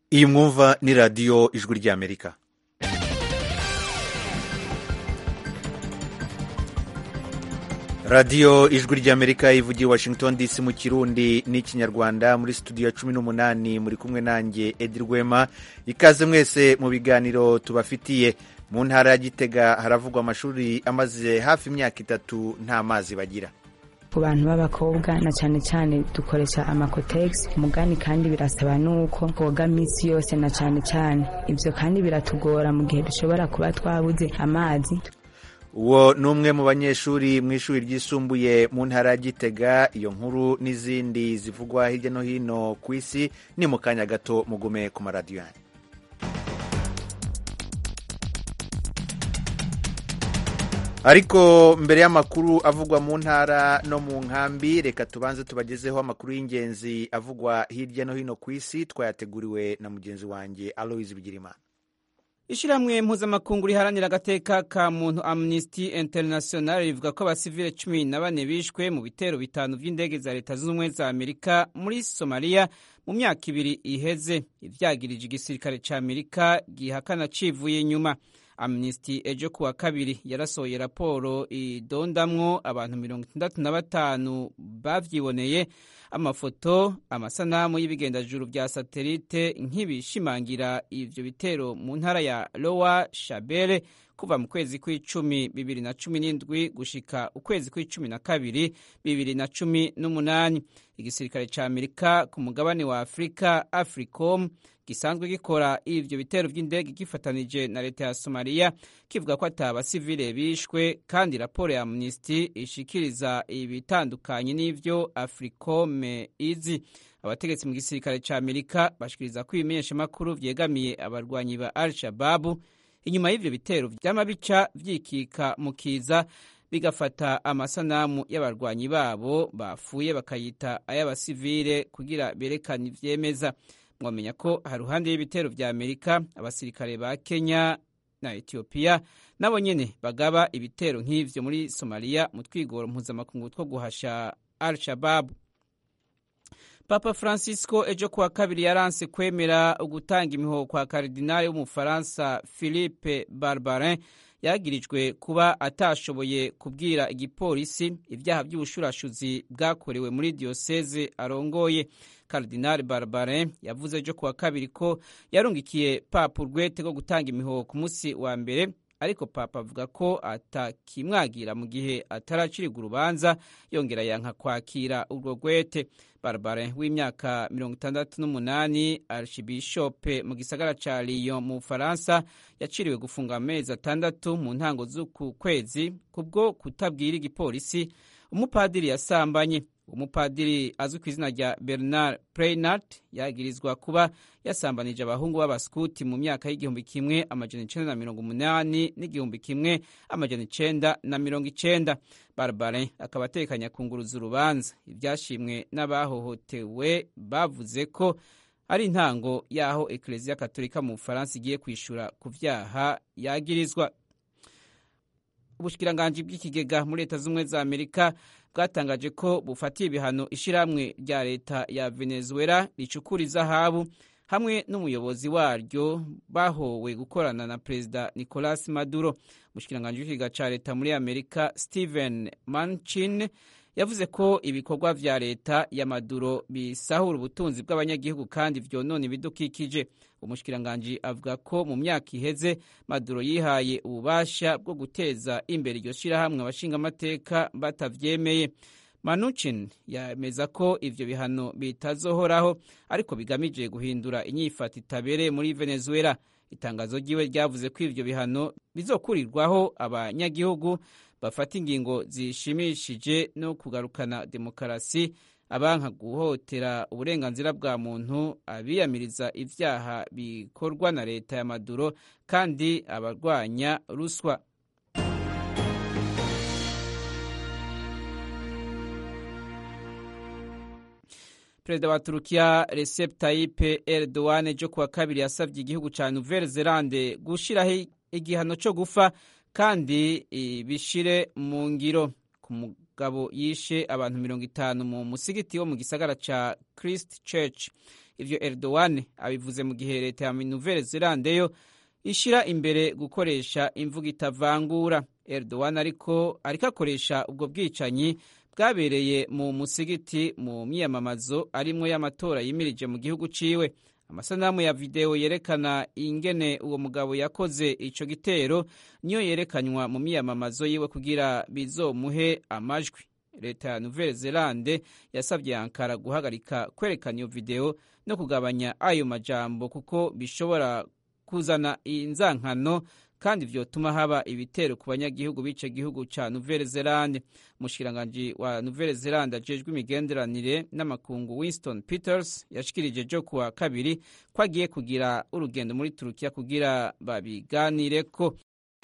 iyi mwumva ni radiyo ijwi ry'amerika radiyo ijwi ry'amerika ivugiye washington dc mu kirundi n'ikinyarwanda muri studio ya cumi n'umunani muri kumwe nanjye edi rwema ikaze mwese mu biganiro tubafitiye mu ntara ya gitega haravugwa amashuri amaze hafi imyaka itatu nta mazi bagira ku bantu b'abakobwa na cyane cyane dukoresha amakotegisi umugani kandi birasaba nuko koga minsi yose na cyane cyane ibyo kandi biratugora mu gihe dushobora kuba twabuze amazi uwo ni umwe mu banyeshuri mu ishuri ryisumbuye mu ntara ya gitega iyo nkuru n'izindi zivugwa hirya no hino ku isi ni mu kanya gato mugume ku maradiyo yanyu ariko mbere y'amakuru avugwa mu ntara no mu nkambi reka tubanze tubagezeho amakuru y'ingenzi avugwa hirya no hino ku isi twayateguriwe na mugenzi wanjye aloise bigirimana ishyirahamwe mpuzamakungu riharanira agateka ka muntu amnesty international rivuga ko abasivile cumi na bane bishwe mu bitero bitanu by'indege za leta zunze ubumwe za amerika muri somaliya mu myaka ibiri iheze ivyagirije igisirikare ca amerika gihakana civuye inyuma amnesty ejo kuwa kabiri yarasohoye raporo idondamwo abantu mirongo itandatu na batanu bavyiboneye amafoto amasanamu y'ibigendajuru vya satelite nk'ibishimangira ivyo bitero mu ntara ya lowa shabele kuva mu kwezi kw'icumi bibiri na cumi n'indwi gushika ukwezi kw'icumi na kabiri bibiri na cumi n'umunani igisirikare ca amerika ku mugabane wa afurika africom gisanzwe gikora ivyo bitero vy'indege gifatanije na leta ya somaliya kivuga ko ata basivile bishwe kandi raporo ya amnesty ishikiriza ibitandukanye n'ivyo africom izi abategetsi mu gisirikare ca amerika bashikiriza ko ibimenyeshamakuru vyegamiye abarwanyi ba al shababu inyuma y'ivyo bitero vyama bica vyikika mu kiza bigafata amasanamu y'abarwanyi babo bapfuye bakayita ay'abasivile kugira berekane ivyemeza mwamenya ko haruhande y'ibitero vya amerika abasirikare ba kenya na etiyopiya nabo nyene bagaba ibitero nk'ivyo muri somaliya mu twigoro mpuzamakungu two guhasha al shababu papa francisco ejo kuwa kabiri yaranse kwemera ugutanga imihoho kwa karidinali w'umufaransa philippe barbarin yagirijwe kuba atashoboye kubwira igipolisi ibyaha by'ubushurashuzi bwakorewe muri diyoseze arongoye Cardinal Barbarin yavuze ejo kuwa kabiri ko yarungikiye papa urwete rwo gutanga imihoho ku munsi wa mbere ariko papa avuga ko atakimwagira mu gihe ataracirirwa urubanza yongera yanka kwakira urwo rwete Barbarin w'imyaka mirongo itandatu n'umunani archibishope mu gisagara ca Lyon mu Bufaransa yaciriwe gufunga amezi atandatu mu ntango z'uku kwezi kubwo kutabwira igipolisi umupadiri yasambanye umupadiri azwi ku izina rya bernard preynart yagirizwa kuba yasambanije abahungu b'abaskuti mu myaka y'igihumbi kimwe amajana icenda na mirongo umunani n'igihumbi kimwe amajana icenda na mirongo icenda barbarin akaba atekanya kunguruza urubanza ivyashimwe n'abahohotewe bavuze ko ari intango y'aho ekleziya katolika mu bufaransa igiye kwishura ku vyaha yagirizwa ubushikiranganji bw'ikigega muri leta z'ubumwe za amerika bwatangaje ko bufatiye ibihano ishyirahamwe rya leta ya venezuela ricukura izahabu hamwe n'umuyobozi waryo bahowe gukorana na perezida nicolas maduro umushikiranganji w'ikigega ca leta muri amerika stephen manchin yavuze ko ibikorwa vya leta ya maduro bisahura ubutunzi bw'abanyagihugu kandi vyonona ibidukikije umushikiranganji avuga ko mu myaka iheze maduro yihaye ububasha bwo guteza imbere iryo shirahamwe abashingamateka batavyemeye manuchin yemeza ko ivyo bihano bitazohoraho ariko bigamije guhindura inyifato itabereye muri venezuela itangazo ryiwe ryavuze ko ivyo bihano bizokurirwaho abanyagihugu bafata ingingo zishimishije no kugarukana demokarasi abanka guhotera uburenganzira bwa muntu abiyamiriza ivyaha bikorwa na leta ya maduro kandi abarwanya ruswa perezida wa turukiya recep tayyip erdogan ejo kuwa kabiri yasabye igihugu ca nouvelle zelande gushiraho igihano co gufa kandi bishire mu ngiro mugabo yishe abantu mirongo itanu mu musigiti wo mu gisagara ca christ church ivyo erdogan abivuze mu gihe leta ya nouvelle zelande yo ishira imbere gukoresha imvugo itavangura erdogan ariko ariko akoresha ubwo bwicanyi bwabereye mu musigiti mu myiyamamazo arimwo y'amatora yimirije mu gihugu ciwe amasanamu ya videwo yerekana ingene uwo mugabo yakoze ico gitero niyo yerekanywa mu myiyamamazo yiwe kugira bizomuhe amajwi leta ya nouvelle zelande yasabye ankara guhagarika kwerekana iyo videwo no kugabanya ayo majambo kuko bishobora kuzana inzankano kandi vyotuma haba ibitero ku banyagihugu b'ico gihugu ca nouvelle zelande umushikiranganji wa nouvelle zelande ajejwe imigenderanire n'amakungu winston peters yashikirije jo kuwa kabiri ko agiye kugira urugendo muri turukiya kugira babiganireko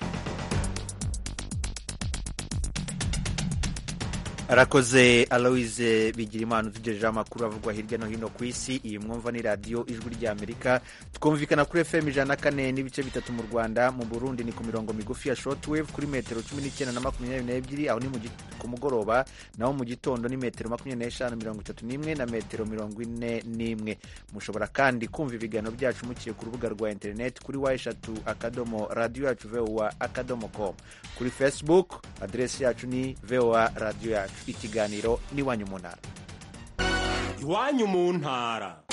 arakoze aloise bigirimana utugejejeho amakuru avugwa hirya no hino ku isi iyi mwumva ni radiyo ijwi ry'amerika twumvikana kuri fm ijana na kane n'ibice bitatu mu rwanda mu burundi ni ku mirongo migufi ya shortwave kuri metero cumi n'icyenda na makumyabiri n'ebyiri aho ni ku mugoroba naho mu gitondo ni metero makumyabiri n'eshanu mirongo itatu n'imwe na metero mirongo ine n'imwe mushobora kandi kumva ibiganiro byacu muciye ku rubuga rwa interineti kuri wa eshatu akadomo radiyo yacu vowa akadomo com kuri facebook aderesi yacu ni vowa radiyo yacu ikiganiro n'iwanyu mu ntara iwanyu mu ntara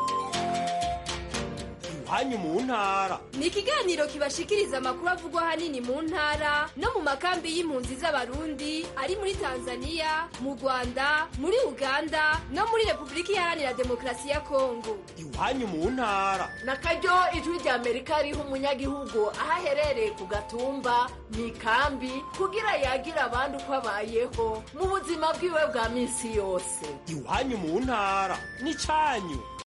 iwanyu mu ntara ni ikiganiro kibashikiriza amakuru avugwa ahanini mu ntara no mu makambi y'impunzi z'abarundi ari muri tanzania mu rwanda muri uganda no muri repubulika iharanira demokarasi ya kongo iwanyu mu ntara na karyo ijwi rya amerika riha umunyagihugu aho aherereye ku gatumba mu ikambi kugira yagira abandi uko abayeho mu buzima bwiwe bwa minsi yose iwanyu mu ntara n'icyanyu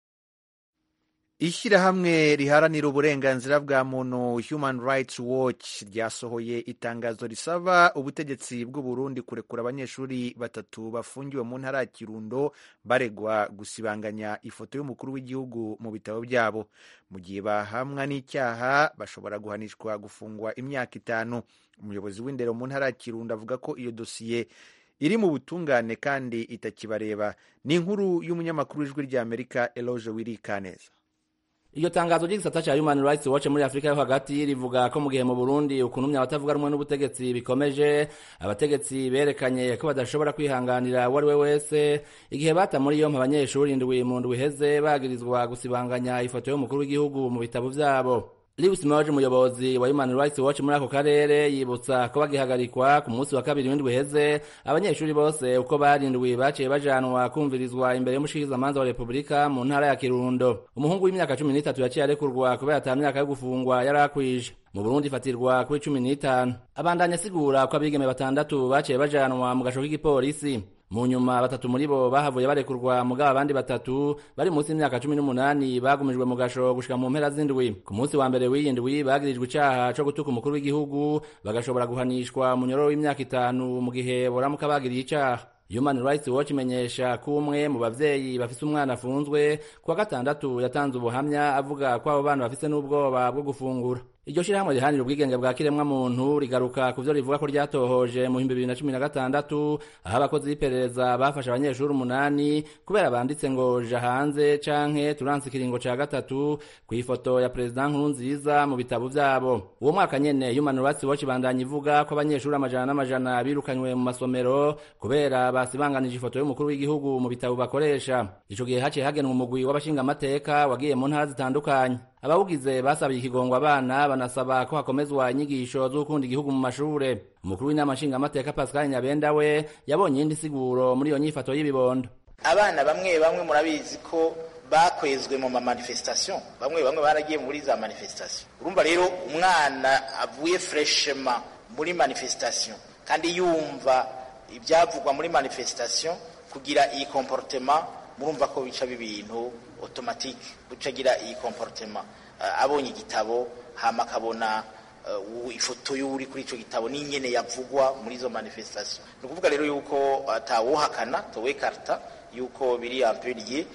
ishyirahamwe riharanira uburenganzira bwa muntu human rights watch ryasohoye itangazo risaba ubutegetsi bw'u Burundi kurekura abanyeshuri batatu bafungiwe mu ntara ya kirundo baregwa gusibanganya ifoto y'umukuru w'igihugu mu bitabo byabo mu gihe bahamwa n'icyaha bashobora guhanishwa gufungwa imyaka itanu umuyobozi w'indero mu ntara ya kirundo avuga ko iyo dosiye iri mu butungane kandi itakibareba ni inkuru y'umunyamakuru w'ijwi ry'amerika eloge wirikaneza iryo tangazo ry'igisata ca Human Rights Watch muri Afrika yo hagati rivuga ko mu gihe mu Burundi ukunumya abatavuga rumwe n'ubutegetsi bikomeje abategetsi berekanye ko badashobora kwihanganira uwo ari we wese igihe bata muri yompi abanyeshuri indwi mu ndwi iheze bagirizwa gusibanganya ifoto y'umukuru w'igihugu mu bitabo vyabo Lewis Moje umuyobozi wa Human Rights Watch muri ako karere yibutsa ko bagihagarikwa ku munsi wa kabiri w'indwi heze abanyeshuri bose uko barindwi baciye bajanwa kumvirizwa imbere y'umushikizamanza wa Repubulika mu ntara ya Kirundo umuhungu w'imyaka cumi n'itatu yaciye arekurwa kubera ata myaka yo gufungwa yari akwije mu Burundi ifatirwa kuri cumi n'itanu abandanya asigura ko abigeme batandatu baciye bajanwa mu gasho k'igipolisi mu nyuma batatu muri bo bahavuye barekurwa mugabo abandi batatu bari munsi y'imyaka cumi n'umunani bagumijwe mu gasho gushika mu mpera z'indwi ku munsi wa mbere w'iyi ndwi bagirijwe icaha co gutuka umukuru w'igihugu bagashobora guhanishwa munyororo w'imyaka itanu mu gihe boramuka bagiriye icaha Human Rights Watch imenyesha ko umwe mu bavyeyi bafise umwana afunzwe kuwa gatandatu yatanze ubuhamya avuga ko abo bana bafise n'ubwoba bwo gufungura iryo shirahamwe rihanira ubwigenge bwa kiremwa muntu rigaruka ku vyo rivuga ko ryatohoje mu bihumbi bibiri na cumi na gatandatu aho abakozi b'iperereza bafashe abanyeshuri umunani kubera banditse ngo ja hanze canke turanse ikiringo ca gatatu kw'ifoto ya perezida nkurunziza mu bitabo vyabo uwo mwaka nyene Human Rights Watch ibandanya ivuga ko abanyeshuri amajana n'amajana birukanywe mu masomero kubera basibanganije ifoto y'umukuru w'igihugu mu bitabo bakoresha ico gihe haciye hagenwa umugwi w'abashingamateka wagiye mu ntara zitandukanye abawugize basabiye ikigongo abana banasaba ko hakomezwa inyigisho z'ukunda igihugu mu mashure umukuru w'inama nshingamateka pascal nyabenda we yabonye iyindi siguro muri iyo nyifato y'ibibondo abana bamwe bamwe murabizi ko bakwezwe mu mamanifestation bamwe bamwe baragiye muri za manifestation urumva rero umwana avuye freshema muri manifestation kandi yumva ibyavugwa muri manifestation kugira iyi comportement murumva ko bica ibintu automatique gucagira iyi comportement uh, abonye igitabo hama akabona uh, ifoto y'uri kuri ico gitabo n'ingene yavugwa muri izo manifestation ni ukuvuga rero yuko atawuhakana towekarta yuko biri amperiye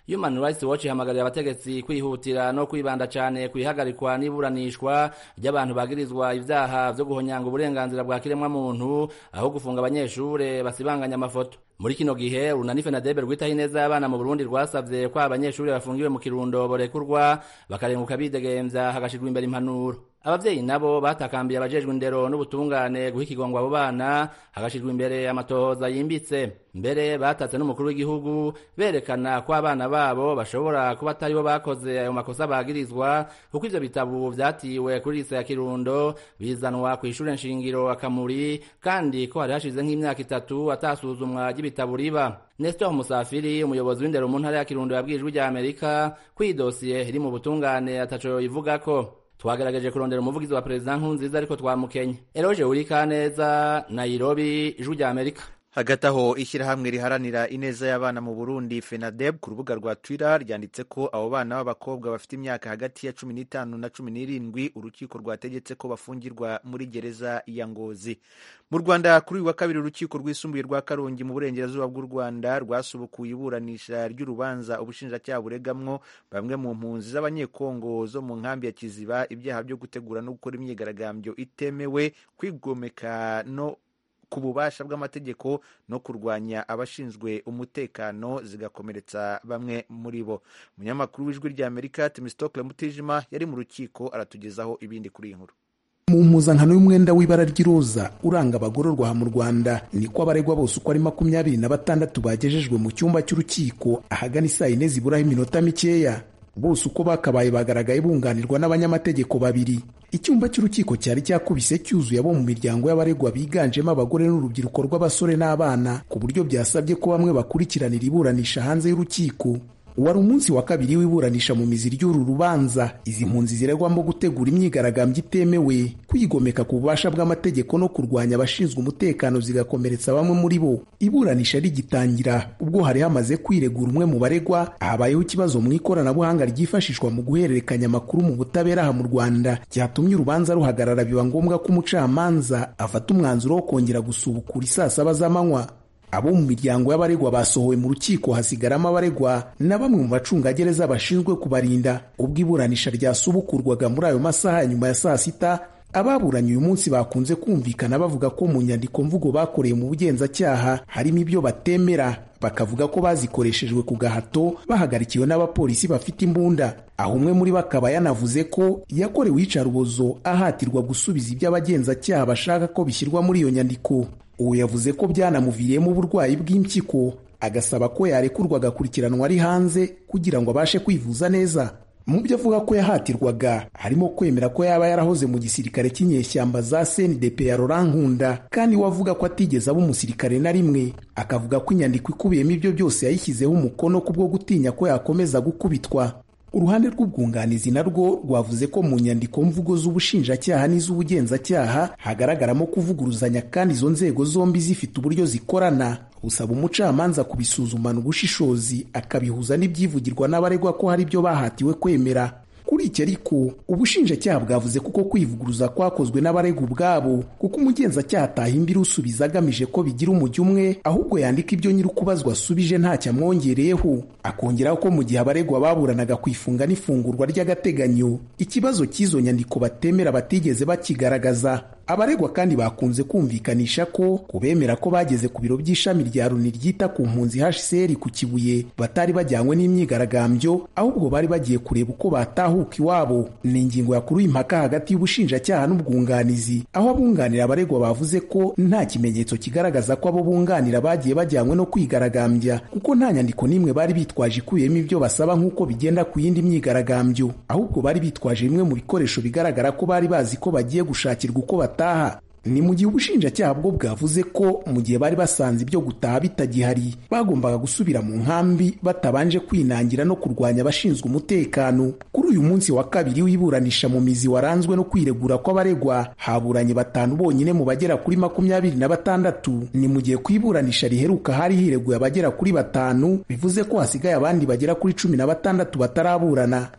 Human Rights Watch ihamagarira abategetsi kwihutira no kwibanda cyane kwihagarikwa n'iburanishwa ry'abantu bagirizwa ivyaha vyo guhonyanga uburenganzira bwa kiremwa muntu aho gufunga abanyeshure basibanganya amafoto muri kino gihe urunani fenadebe rwitaho ineza y'abana mu burundi rwasavye ko abanyeshuri bafungiwe mu kirundo borekurwa bakarenguka bidegemvya hagashirwa imbere impanuro abavyeyi nabo batakambiye abajejwe indero n'ubutungane guha ikigongwa abo bana hagashirwa imbere amatohoza yimbitse mbere batatse n'umukuru w'igihugu berekana ko abana babo bashobora kuba atari bo bakoze ayo makosa bagirizwa kuko ivyo bitabo vyatiwe kuri lise ya kirundo bizanwa kw'ishure nshingiro akamuri kandi ko hari hashize nk'imyaka itatu atasuzumwa ry'ibitabo riba Nestor Musafiri umuyobozi w'indero mu ntara ya Kirundo yabwiye ijwi rya Amerika ko iyi dosiye iri mu butungane ataco yivugako twagerageje kurondera umuvugizi wa perezida nkurunziza ariko twamukenye eroje urikaneza nairobi ijwi rya amerika hagati aho ishyirahamwe riharanira ineza y'abana mu burundi fenadeb ku rubuga rwa twitter ryanditse ko abo bana b'abakobwa bafite imyaka hagati ya cumi n'itanu na cumi n'irindwi urukiko rwategetse ko bafungirwa muri gereza ya ngozi mu rwanda kuri uyu wa kabiri urukiko rwisumbuye rwa karongi mu burengerazuba bw'u rwanda rwasubukuye iburanisha ry'urubanza ubushinjacyaha buregamwo bamwe mu mpunzi z'abanyekongo zo mu nkambi ya kiziba ibyaha byo gutegura no gukora imyigaragambyo itemewe kwigomeka no ku bubasha bw'amategeko no kurwanya abashinzwe umutekano zigakomeretsa bamwe muri bo umunyamakuru w'ijwi rya amerika timistokle mutijima yari mu rukiko aratugezaho ibindi kuri iyi nkuru mu mpuzankano y'umwenda w'ibara ry'iroza uranga abagororwa mu rwanda niko abaregwa bose uko ari makumyabiri na batandatu bagejejwe mu cyumba cy'urukiko ahagana isaa yine ziburaho iminota mikeya bose uko bakabaye bagaragaye bunganirwa n'abanyamategeko babiri icyumba cy'urukiko cyari cyakubise cyuzuye abo mu miryango y'abaregwa biganjemo abagore n'urubyiruko rw'abasore n'abana ku buryo byasabye ko bamwe bakurikiranira iburanisha hanze y'urukiko wari umunsi wa kabiri w'iburanisha mu mizi ry'uru rubanza izi mpunzi ziregwamo gutegura imyigaragambyo itemewe kwigomeka ku bubasha bw'amategeko no kurwanya abashinzwe umutekano zigakomeretsa bamwe muri bo iburanisha rigitangira ubwo hari hamaze kwiregura umwe mu baregwa habayeho ikibazo mu ikoranabuhanga ryifashishwa mu guhererekanya amakuru mu butabera aha mu rwanda cyatumye urubanza ruhagarara biba ngombwa ko umucamanza afata umwanzuro wo kongera gusubukura isaa saba z'amanywa abo mu miryango y'abaregwa basohowe mu rukiko hasigaramo abaregwa na bamwe mu bacungagereza bashinzwe kubarinda ubwo iburanisha ryasubukurwaga muri ayo masaha nyuma ya saa sita ababuranye uyu munsi bakunze kumvikana bavuga ko mu nyandiko mvugo bakoreye mu bugenzacyaha harimo ibyo batemera bakavuga ko bazikoreshejwe ku gahato bahagarikiwe n'abapolisi bafite imbunda aho umwe muri bo akaba yanavuze ko yakorewe iyicarubozo ahatirwa gusubiza ibyo abagenzacyaha bashaka ko bishyirwa muri iyo nyandiko uwo yavuze ko byanamuviriyemo uburwayi bw'impyiko agasaba ko yarekurwa agakurikiranwa ari hanze kugira ngo abashe kwivuza neza mu byo avuga ko yahatirwaga harimo kwemera ko yaba yarahoze mu gisirikare cy'inyeshyamba za CNDP ya Laurent Nkunda kandi we avuga ko atigeze aba umusirikare na rimwe akavuga ko inyandiko ikubiyemo ibyo byose yayishyizeho umukono kubwo gutinya ko yakomeza gukubitwa uruhande rw'ubwunganizi narwo rwavuze ko mu nyandiko mvugo z'ubushinjacyaha n'iz'ubugenzacyaha hagaragaramo kuvuguruzanya kandi izo nzego zombi zifite uburyo zikorana busaba umucamanza kubisuzumana ubushishozi akabihuza n'ibyivugirwa n'abaregwa ko hari ibyo bahatiwe kwemera kuri iki ariko ubushinjacyaha bwavuze kuko kwivuguruza kwakozwe n'abaregwa ubwabo kuko umugenzacyaha atahimbira usubiza agamije ko bigira umujyi umwe ahubwo yandika ibyo nyir'ukubazwa asubije ntacyo amwongereyeho akongeraho ko mu gihe abaregwa baburanaga ku ifunga n'ifungurwa ry'agateganyo ikibazo cy'izo nyandiko batemera batigeze bakigaragaza abaregwa kandi bakunze kumvikanisha ko kubemera ko bageze ku biro by'ishami rya Loni ryita ku mpunzi HCR ku Kibuye batari bajyanywe n'imyigaragambyo ahubwo bari bagiye kureba uko batahuka iwabo ni ingingo yakuruye impaka hagati y'ubushinjacyaha n'ubwunganizi aho abunganira abaregwa bavuze ko nta kimenyetso kigaragaza ko abo bunganira bagiye bajyanywe no kwigaragambya kuko nta nyandiko n'imwe bari bitwaje ikubiyemo ibyo basaba nk'uko bigenda ku yindi myigaragambyo ahubwo bari bitwaje bimwe mu bikoresho bigaragara ko bari bazi ko bagiye gushakirwa uko bataha ni mu gihe ubushinjacyaha bwo bwavuze ko mu gihe bari basanze ibyo gutaha bitagihari bagombaga gusubira mu nkambi batabanje kwinangira no kurwanya abashinzwe umutekano kuri uyu munsi wa kabiri w'iburanisha mu mizi waranzwe no kwiregura kw'abaregwa haburanye batanu bonyine mu bagera kuri makumyabiri na batandatu ni mu gihe ku iburanisha riheruka hari hireguye abagera kuri batanu bivuze ko hasigaye abandi bagera kuri cumi na batandatu bataraburana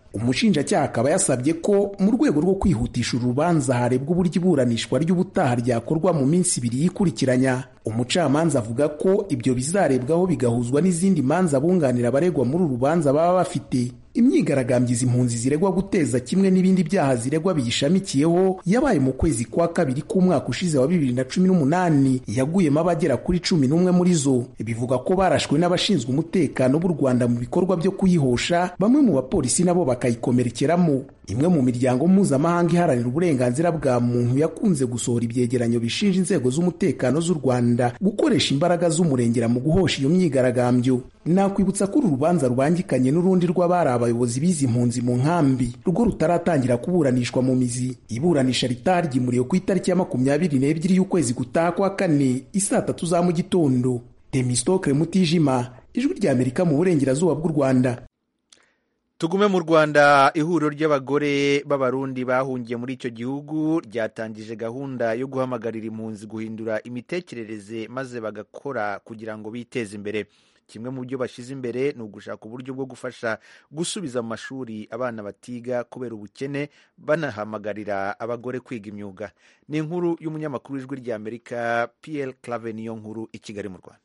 umushinjacyaha akaba yasabye ko mu rwego rwo kwihutisha urubanza harebwa uburyo iburanishwa ry'ubutaha ryakorwa mu minsi ibiri yikurikiranya umucamanza avuga ko ibyo bizarebwaho bigahuzwa n'izindi manza bunganira abaregwa muri uru rubanza baba bafite imyigaragambyo izi impunzi ziregwa guteza kimwe n'ibindi byaha ziregwa biyishamikiyeho yabaye mu kwezi kwa kabiri k'umwaka ushize wa bibiri na cumi n'umunani yaguyemo abagera kuri cumi n'umwe muri zo bivuga ko barashwe n'abashinzwe umutekano b'u rwanda mu bikorwa byo kuyihosha bamwe mu bapolisi nabo bakayikomerekeramo imwe mu miryango mpuzamahanga iharanira uburenganzira bwa muntu yakunze gusohora ibyegeranyo bishinja inzego z'umutekano z'u rwanda gukoresha imbaraga z'umurengera mu guhosha iyo myigaragambyo nakwibutsa ko uru rubanza rubangikanye n'urundi rw'abari abayobozi b'izi mpunzi mu nkambi rwo rutaratangira kuburanishwa mu mizi iburanisha ritaryimuriwe ku itariki ya makumyabiri n'ebyiri y'ukwezi gutaha kwa kane isaa tatu za mu gitondo temistokre mutijima ijwi ry'amerika mu burengerazuba bw'u rwanda tugume mu rwanda ihuriro ry'abagore b'abarundi bahungiye muri icyo gihugu ryatangije gahunda yo guhamagarira impunzi guhindura imitekerereze maze bagakora kugira ngo biteze imbere kimwe mu byo bashyize imbere ni ugushaka uburyo bwo gufasha gusubiza mu mashuri abana batiga kubera ubukene banahamagarira abagore kwiga imyuga ni inkuru y'umunyamakuru w'ijwi ry'amerika pl clave niyo nkuru i kigali mu rwanda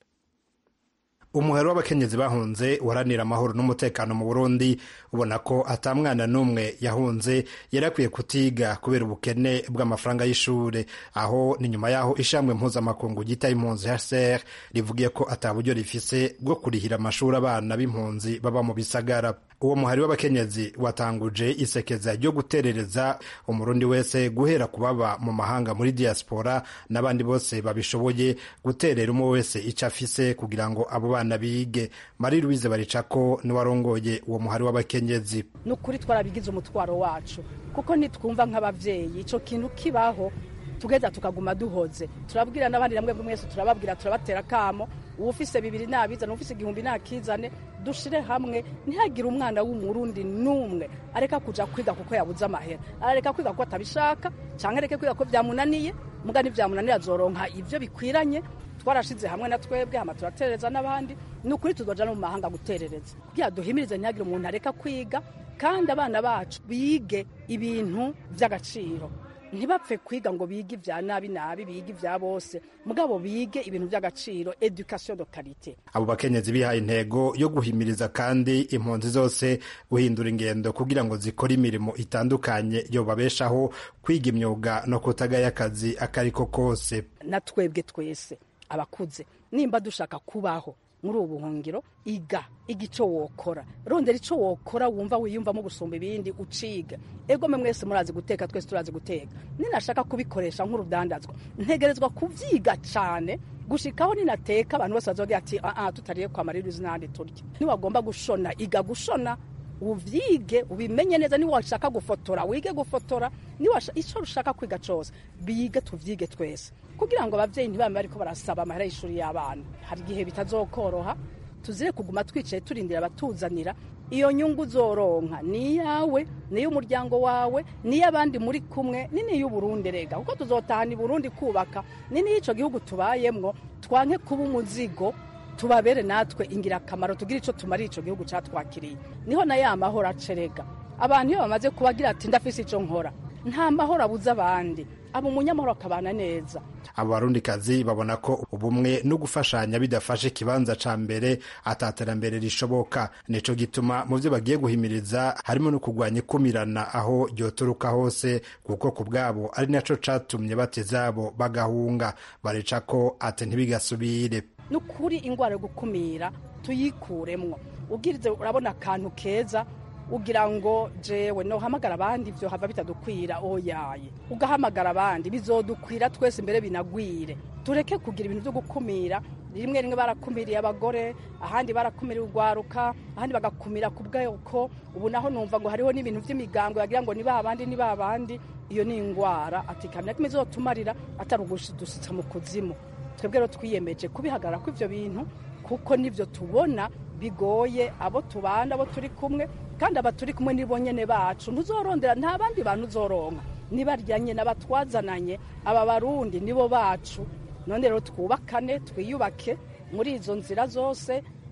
umuhero w'abakenyezi bahunze uharanira amahoro n'umutekano mu burundi ubona ko atamwana n'umwe yahunze yari akwiye kutiga kubera ubukene bw'amafaranga y'ishuri aho ni nyuma y'aho ishambwe mpuzamakungu ryita impunzi hcr rivugiye ko ataburyo rifise bwo kurihira amashuri abana b'impunzi baba mu bisagara uwo muhari w'abakenyezi watanguje isekeza ryo guterereza umurundi wese guhera ku baba mu mahanga muri diaspora n'abandi bose babishoboye guterera umwe wese icyo afise kugira ngo abo bana bige marie louise baricako niwarongoye uwo muhari w'abakenyezi ni ukuri twarabigize umutwaro wacu kuko nitwumva nk'ababyeyi icyo kintu kibaho tugeza tukaguma duhoze turabwira n'abandi namwe mwese turababwira turabatera akamo uwufise bibiri nabizane uwufise igihumbi nakizane dushire hamwe ntihagire umwana w'umurundi n'umwe areka kuja kwiga kuko yabuze amahera arareka kwiga kuko atabishaka canke areke kwiga ko vyamunaniye muga nivyamunanira azoronka ivyo bikwiranye twarashize hamwe na twebwe hama turaterereza n'abandi ni ukuri tuzoja no mu mahanga guterereza kugira duhimirize ntihagire umuntu areka kwiga kandi abana bacu bige ibintu vy'agaciro ntibapfe kwiga ngo bige ibya nabi nabi bige ibya bose mugabo bige ibintu by'agaciro education de qualité abo bakenyezi bihaye intego yo guhimiriza kandi impunzi zose guhindura ingendo kugira ngo zikore imirimo itandukanye yobabeshaho kwiga imyuga no kutagaya akazi akariko kose na twebwe twese abakuze nimba dushaka kubaho muri ubu buhungiro iga iga icyo wokora rondera icyo wokora wumva wiyumvamo gusumba ibindi uciga ego mwe mwese murazi guteka twese turazi guteka ninashaka kubikoresha nk'urudandazwa ntegerezwa kubyiga cyane gushikaho ninateka abantu bose bazogira ati aa tutariye kwa maririzi n'ahandi turya niwagomba gushona iga gushona uvyige ubimenye neza niba washaka gufotora wige gufotora niba icyo ushaka kwiga cyose bige tuvyige twese kugira ngo abavyeyi ntibame bariko barasaba amahera y'ishuri y'abana hari igihe bitazokoroha tuzire kuguma twicaye turindira abatuzanira iyo nyungu uzoronka ni iyawe ni iy'umuryango wawe ni iy'abandi muri kumwe ni n'iy'uburundi rega kuko tuzotahana i burundi kubaka ni n'iy'ico gihugu tubayemwo twanke kuba umuzigo tubabere natwe ingirakamaro tugire icyo tumarira icyo gihugu cyatwakiriye niho na ya mahoro acerega abantu iyo bamaze kubagira ati ndafise icyo nkora nta mahoro abuze abandi aba umunyamahoro akabana neza abo barundikazi babona ko ubumwe no gufashanya bidafashe ikibanza ca mbere ataterambere rishoboka nico gituma mu vyo bagiye guhimiriza harimo no kurwanya ikumirana aho ryoturuka hose kuko ku bwabo ari naco catumye batezabo bagahunga bareca ko ate ntibigasubire ni ukuri indwara yo gukumira tuyikuremwo ubwirize urabona akantu keza ugira ngo jewe nohamagara abandi ivyo hava bitadukwira oyaye ugahamagara abandi bizodukwira twese imbere binagwire tureke kugira ibintu vyo gukumira rimwe rimwe barakumiriye abagore ahandi barakumiriye urwaruka ahandi bagakumira ku bwoko ubu naho numva ngo hariho n'ibintu vy'imigango yagira ngo ni babandi ni babandi iyo ni ingwara atikamira kimwe izotumarira atari ugushidusitsa mu kuzimu twebwe rero twiyemeje kubihagarara kw'ivyo bintu kuko nivyo tubona bigoye abo tubana abo turi kumwe kandi aba turi kumwe nibo nyene bacu ntuzorondera nta bandi bantu uzoronka nibaryanye n'abatwazananye aba barundi nibo bacu none rero twubakane twiyubake muri izo nzira zose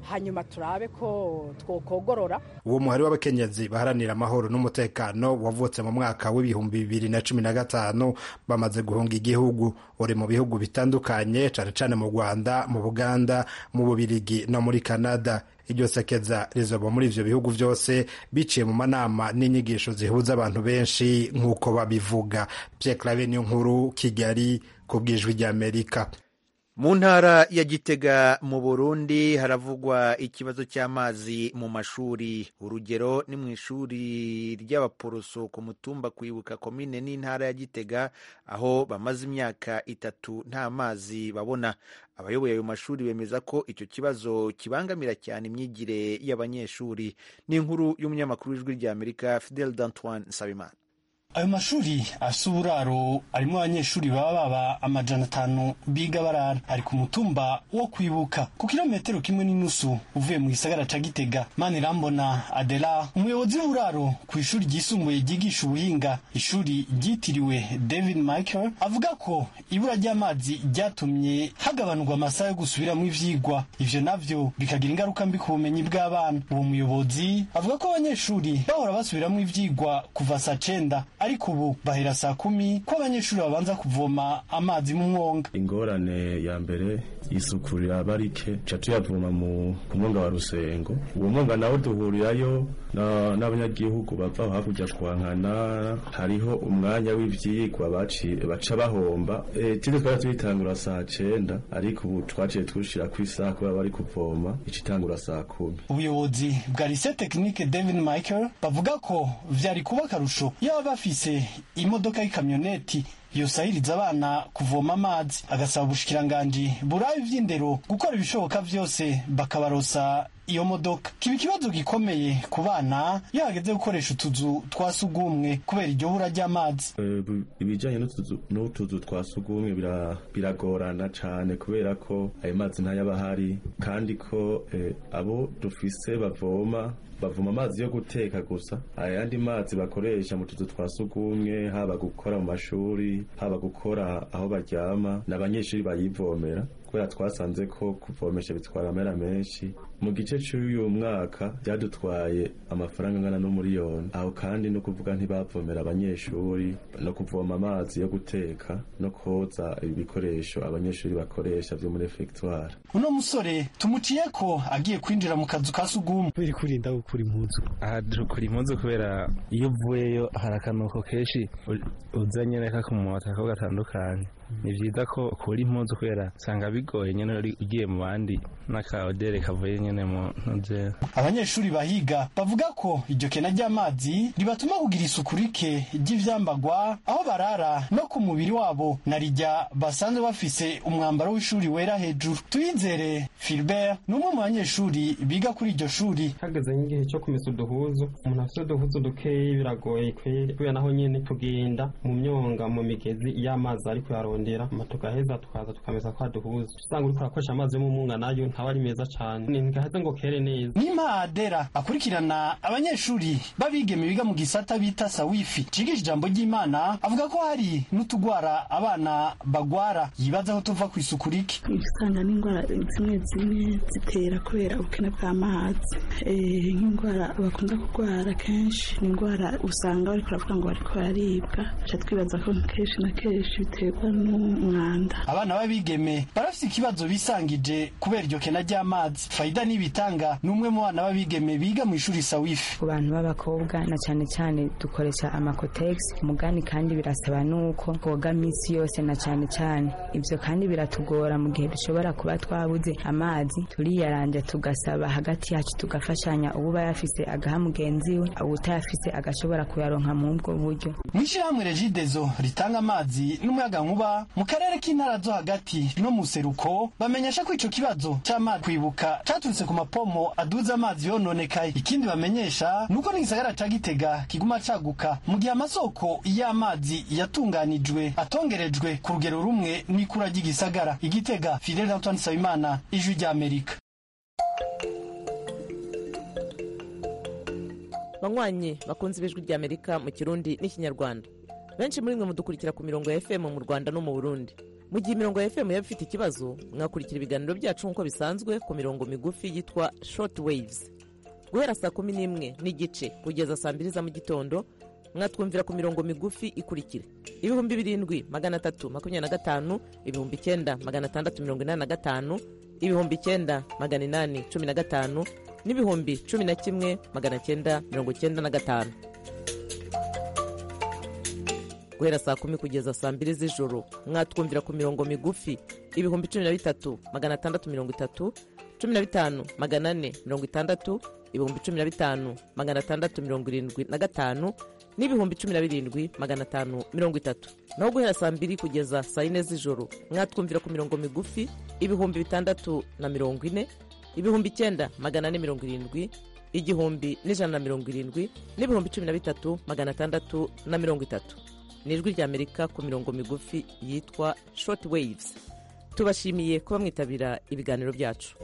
hanyuma turabe ko twokogorora uwo muhari w'abakenyezi baharanira amahoro n'umutekano wavutse mu mwaka w'ibihumbi bibiri na cumi na gatanu bamaze guhunga igihugu uri mu bihugu bitandukanye cane cane mu rwanda mu buganda mu bubirigi no muri canada iryo sekeza rizoba muri ivyo bihugu vyose biciye mu manama n'inyigisho zihuza abantu benshi nk'uko babivuga Pierre Claver niyo nkuru kigali ku bwijwi ry'amerika mu ntara ya gitega mu burundi haravugwa ikibazo cy'amazi mu mashuri urugero ni mu ishuri ry'abaporoso ku mutumba kwibuka komine n'intara ya gitega aho bamaze imyaka itatu nta mazi babona abayoboye ayo mashuri bemeza ko icyo kibazo kibangamira cyane imyigire y'abanyeshuri ni inkuru y'umunyamakuru w'ijwi ry'amerika fidel d'antoine nsabimana ayo mashuri afise uburaro arimo abanyeshuri baba baba amajana atanu biga barara ari ku mutumba wo kwibuka ku kilometero kimwe n'inusu uvuye mu gisagara ca gitega manirambona adela umuyobozi w'uburaro ku ishuri ryisumbuye ryigisha ubuhinga ishuri ryitiriwe david michael avuga ko ibura ry'amazi ryatumye hagabanurwa amasaha yo gusubiramo ivyigwa ivyo navyo bikagira ingaruka mbi ku bumenyi bw'abana uwo muyobozi avuga ko abanyeshuri bahora basubiramo ivyigwa kuva saa cenda ariko ubu bahera saa kumi ko abanyeshuri babanza kuvoma amazi mu mwonga ingorane ya mbere isuku riraba rike ca tuyavoma mu ku mwonga wa rusengo uwo mwonga nawo duhurirayo n'abanyagihugu bava hakurya twankana hariho umwanya w'ivyigwa baca bahomba tinde twari tuyitangura saa cenda ariko ubu twaciye tushira ku isaha kubera bari kuvoma icitangura saa kumi ubuyobozi bwa lycée technique david michael bavuga ko vyari kuba akarusho yaba bafise imodoka y'ikamyoneti yosahiriza abana kuvoma amazi agasaba ubushikiranganji buraba ivy'indero gukora ibishoboka vyose bakabarosa iyo modoka kiba ikibazo gikomeye ku bana iyo hageze gukoresha utuzu twa sugumwe kubera iryo bura ry'amazi ibijanye n'utuzu twa sugumwe biragorana cane kubera ko ayo mazi ntayaba ahari kandi ko abo dufise bavoma bavoma amazi yo guteka gusa ayandi mazi bakoresha mu tuzu twa sugumwe haba gukora mu mashuri haba gukora aho baryama n'abanyeshuri bayivomera kubera twasanze ko kuvomesha bitwara amera menshi mu gice cy'uyu mwaka byadutwaye amafaranga angana n'umuriyoni aho kandi no kuvuga ntibavomera abanyeshuri no kuvoma amazi yo guteka no koza ibikoresho abanyeshuri bakoresha byo muri refegitwari uno musore tumuciye ko agiye kwinjira mu kazu ka sugumwe biri kurinda gukura impuzu aha dukura impuzu kubera iyo uvuyeyo hari akanuko kenshi uzanye reka ku mumota ko gatandukanye ni byiza ko ukura impuzu kubera usanga bigoye nyine ugiye mu bandi n'akaodere kavuye nyine mu ntuze abanyeshuri bahiga bavuga ko iryo kena ry'amazi ribatuma kugira isuku rike ry'ivyambagwa aho barara no ku mubiri wabo na rijya basanzwe bafise umwambaro w'ishuri wera hejuru tuyizere Philbert ni umwe mu banyeshuri biga kuri iryo shuri hageze nk'igihe cyo kumesa uduhuzu umuntu afite uduhuzu dukeyi biragoye kweri kubera naho nyene tugenda mu myonga mu migezi iyo amazi ari kuyarondera tugaheza tukaza tukamesa kwa duhuzu usanga uriko urakoresha amazi yo mu munga nayo ntaba ari meza cane ntigaheze ngo kere neza nima adera akurikirana abanyeshuri babigeme biga mu gisata bita sawifi cigisha ijambo ry'imana avuga ko hari n'utugwara abana bagwara yibaza ko tuva ku isuku rike usanga n'indwara zimwe zimwe zitera kubera ubukene bw'amazi nk'indwara bakunda kurwara kenshi ni indwara usanga bariko baravuga ngo bariko bararibwa ca twibaza ko kenshi na kenshi biterwa n'umwanda abana b'abigeme barafise ikibazo bisangije kubera iryo kena ry'amazi fayida n'ibitanga ni umwe mu bana b'abigeme biga mu ishuri sawifi ku bantu b'abakobwa na cyane cyane dukoresha amakotegisi umugani kandi birasaba nuko koga minsi yose na cyane cyane ibyo kandi biratugora mu gihe dushobora kuba twabuze amazi turiyaranja tugasaba hagati yacu tugafashanya uba yafise agaha mugenzi we utayafise agashobora kuyaronka mu ubwo buryo mu ishyirahamwe regidezo ritanga amazi n'umuyagankuba mu karere k'intara zo hagati no mu seruko bamenyesha ko ico kibazo c'amazi kwibuka caturutse ku mapomo aduza amazi yononekaye ikindi bamenyesha nuko n'igisagara ca gitega kiguma caguka mu gihe amasoko y'amazi yatunganijwe atongerejwe ku rugero rumwe n'ikura ry'igisagara igitega fidel antoine nsabimana ijwi ry'amerika banywanyi bakunze ibijwi ry'amerika mu kirundi n'ikinyarwanda benshi muri mwe mudukurikira ku mirongo ya fm mu rwanda no mu burundi mu gihe imirongo ya fm yaba ifite ikibazo mwakurikira ibiganiro byacu nk'uko bisanzwe ku mirongo migufi yitwa short waves guhera saa kumi n'imwe n'igice kugeza saa mbiri za mu gitondo mwatwumvira ku mirongo migufi ikurikira ibihumbi birindwi magana atatu makumyabiri na gatanu ibihumbi icyenda magana atandatu mirongo inani na gatanu ibihumbi icyenda magana inani cumi na gatanu n'ibihumbi cumi na kimwe magana cyenda mirongo cyenda na gatanu guhera saa kumi kugeza saa mbiri z'ijoro mwatwumvira ku mirongo migufi ibihumbi cumi na bitatu magana atandatu mirongo itatu cumi na bitanu magana ane mirongo itandatu ibihumbi cumi na bitanu magana atandatu mirongo irindwi na gatanu n'ibihumbi cumi na birindwi magana atanu mirongo itatu naho guhera saa mbiri kugeza saa yine z'ijoro mwatwumvira ku mirongo migufi ibihumbi bitandatu na mirongo ine ibihumbi icyenda magana ane mirongo irindwi igihumbi n'ijana na mirongo irindwi n'ibihumbi cumi na bitatu magana atandatu na mirongo itatu ni ijwi ry'amerika ku mirongo migufi yitwa short waves tubashimiye kuba mwitabira ibiganiro byacu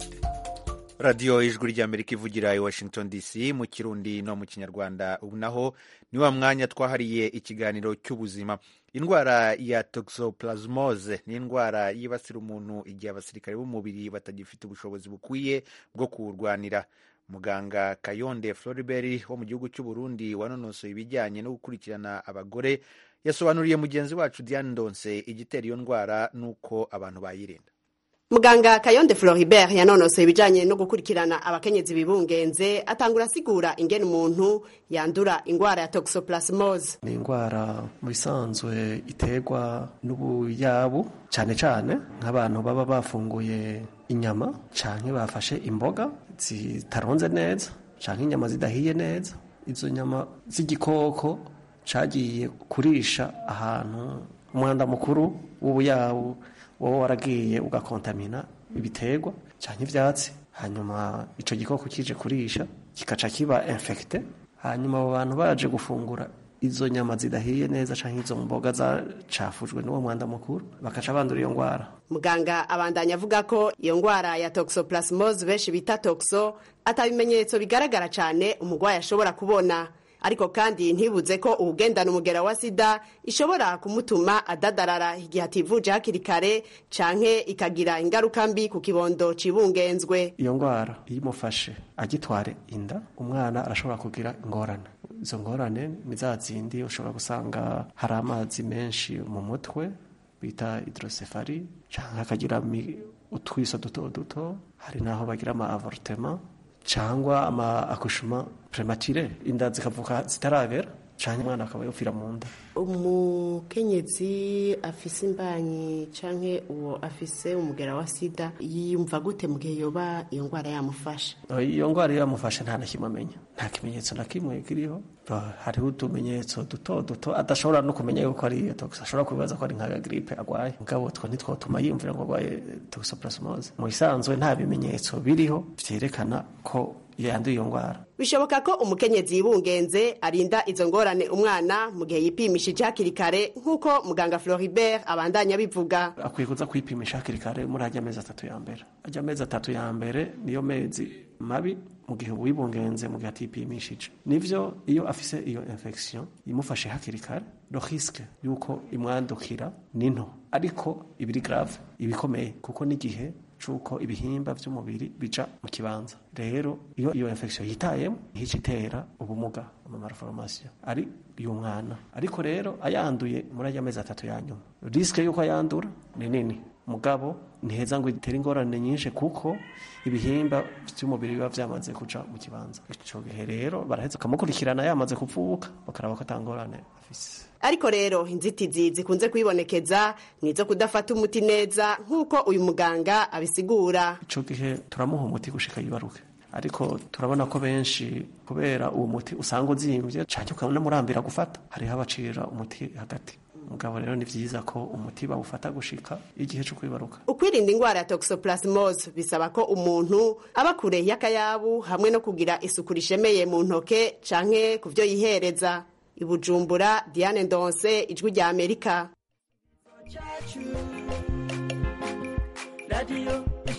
radiyo ijwi ry'amerika ivugira i washington dc mu kirundi no mu kinyarwanda ubu naho ni wa mwanya twahariye ikiganiro cy'ubuzima indwara ya toxoplasmose ni indwara yibasira umuntu igihe abasirikare b'umubiri batagifite ubushobozi bukwiye bwo kuwurwanira muganga kayonde floribert wo mu gihugu cy'u burundi wanonosoye ibijyanye no gukurikirana abagore yasobanuriye mugenzi wacu diane ndonse igitera iyo ndwara n'uko abantu bayirinda muganga kayonde floribert yanonosoye ibijyanye no gukurikirana abakenyezi bibungenze atangura asigura ingene umuntu yandura indwara ya toxoplasmose ni indwara mu bisanzwe iterwa n'ubuyabu cyane cyane nk'abantu baba bafunguye inyama cyangwa bafashe imboga zitaronze neza cyangwa inyama zidahiye neza izo nyama z'igikoko cyagiye kurisha ahantu umwanda mukuru w'ubuyabu wowe waragiye ugakontamina ibiterwa cyangwa ibyatsi hanyuma icyo gikoko kije kurisha kikaca kiba infekite hanyuma abo bantu baje gufungura izo nyama zidahiye neza cyangwa izo mboga zacafujwe n'uwo mwanda mukuru bakaca bandura iyo ndwara muganga abandanya avuga ko iyo ndwara ya toxoplasmose benshi bita toxo atabimenyetso bigaragara cyane umurwayi ashobora kubona ariko kandi ntibuze ko uwugendana umugera wa sida ishobora kumutuma adadarara igihe ativuje hakiri kare canke ikagira ingaruka mbi ku kibondo cibungenzwe iyo ndwara iyo imufashe agitware inda umwana arashobora kugira ingorane izo ngorane ni za zindi ushobora gusanga hari amazi menshi mu mutwe bita hidrosefari cyangwa akagira utwiso duto duto hari n'aho bagira ama avortema cyangwa ama akushuma prematire inda zikavuka zitarabera cyangwa umwana akaba yopfira mu nda umukenyezi afise imbanyi canke uwo afise umugera wa sida yiyumva gute mu gihe yoba iyo ndwara yamufashe iyo ndwara iyo yamufashe nta na kimwe amenya nta kimenyetso na kimwe kiriho hariho utumenyetso duto duto adashobora no kumenya yuko ari iyo tox ashobora kwibaza ko ari nka gripe agwaye mugabo two ntitwotuma yiyumvira ngo agwaye toxoplasmose mu bisanzwe nta bimenyetso biriho vyerekana ko yanduye iyo ndwara bishoboka ko umukenyezi yibungenze arinda izo ngorane umwana mu gihe yipimishije hakiri kare nk'uko muganga floribert abandanya bivuga akwiye kuza kwipimisha hakiri kare muri ajya amezi atatu ya mbere ajya amezi atatu ya mbere niyo mezi mabi mu gihe wibungenze mu gihe atipimishije nivyo iyo afise iyo infection imufashe hakiri kare lo risque yuko imwandukira ni nto ariko ibiri grave ibikomeye kuko n'igihe cuko ibihimba vy'umubiri bija mu kibanza rero iyo iyo infection yitayemo hica itera ubumuga ama malformation ari y'umwana ariko rero ayanduye muri ajya amezi atatu ya nyuma risque yuko ayandura ni nini mugabo ntiheza ngo itere ingorane nyinshi kuko ibihimba by'umubiri biba byamaze kuja mu kibanza ico gihe rero baraheza bakamukurikirana yamaze kuvuka bakaraba ko atangorane afise ariko rero inzitizi zikunze kwibonekeza ni izo kudafata umuti neza nk'uko uyu muganga abisigura ico gihe turamuha umuti gushika yibaruke ariko turabona ko benshi kubera uwo muti usanga uzimvye canke ukanamurambira gufata hariho abacira umuti hagati mugabo rero ni vyiza ko umuti bawufata gushika igihe co kwibaruka ukwirinda indwara ya toxoplasmose bisaba ko umuntu aba kure y'akayabu hamwe no kugira isuku rishemeye mu ntoke canke ku vyo yihereza ibujumbura diane ndonse ijwi rya amerika radiyo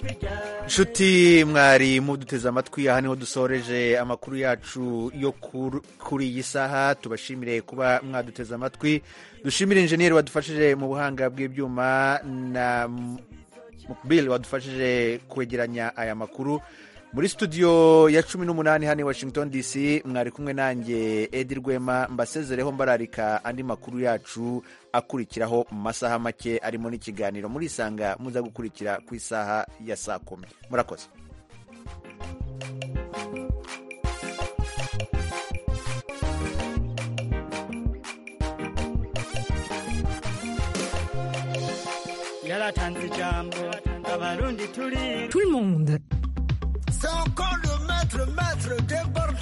nshuti mwari muduteze amatwi aha niho dusoreje amakuru yacu yo kuri iyi saha tubashimire kuba mwaduteze amatwi dushimire injeniyeri wadufashije mu buhanga bw'ibyuma na mukbili wadufashije kwegeranya aya makuru muri studio ya cumi n'umunani hano i washington dc mwari kumwe nanjye edi rwema mbasezereho mbararika andi makuru yacu akurikiraho mu masaha make arimo n'ikiganiro murisanga muza gukurikira ku isaha ya saa kumi murakoze yaratanze ijambo abarundi turi Tout le monde. C'est encore le maître, maître de